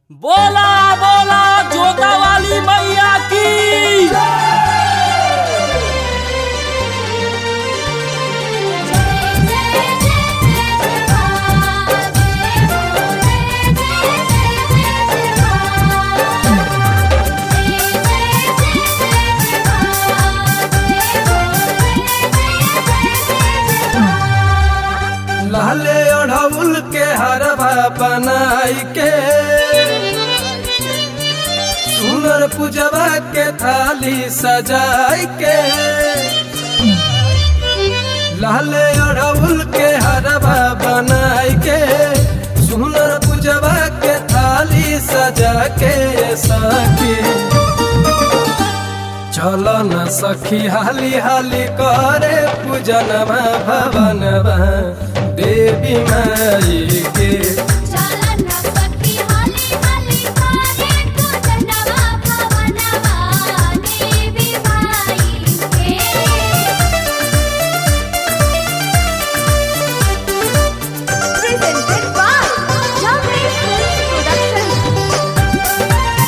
बोला बोला जोता वाली मैया की लाले ओढ़ौल के हरवा बनाई के सुनर पूजवा के थाली सजाई के लाले ओढ़ौल के हरवा बनाई के सुनर पूजवा के थाली सजा के सखी चल न सखी हाली हाली करे पूजनवा भवनवा देवी माई के Presented by Jamaican Productions.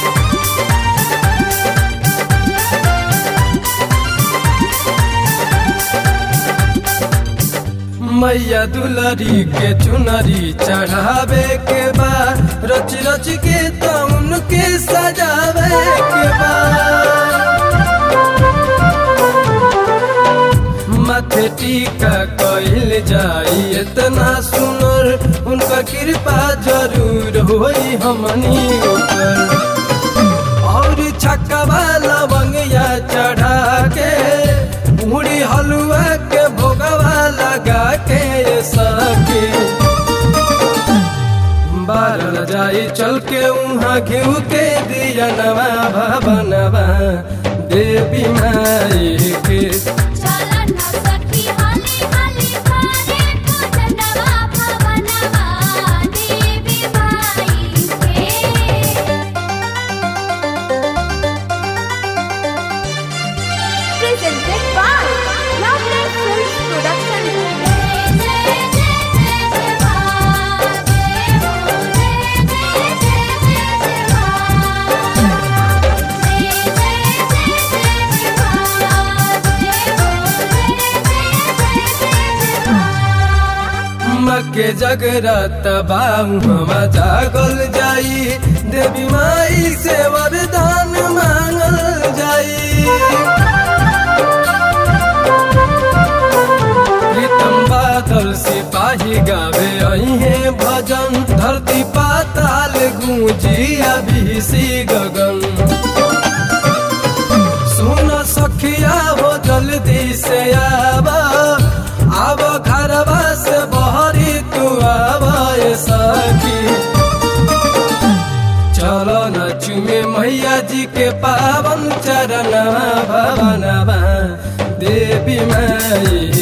मैया दुलरी के चुनरी चढ़ावे के बा रच रच के तो उनके सजावे के बा माथे टीका कइल जाई इतना सुनर उनका कृपा जरूर होई हमनी ऊपर और छक्का लवंगिया चढ़ा के पूरी हलुआ के भोगवा लगा के सके बारल जाई चल के उहाँ घिउ के दिया नवा भवनवा देवी माई के Presented by Loveless Films मके जगरत बाऊ हवा जागल जाई देवी माई से वरदान मांगल जाई प्रीतम बादल सिपाही गावे अहे भजन धरती पाताल गूंजी अभिषी गगन सुन सखिया हो जल्दी से आब आब घरवा से बहरी तू आब ए सखी चलो न चुमे मैया जी के पावन चरणवा भवनवा देवी माई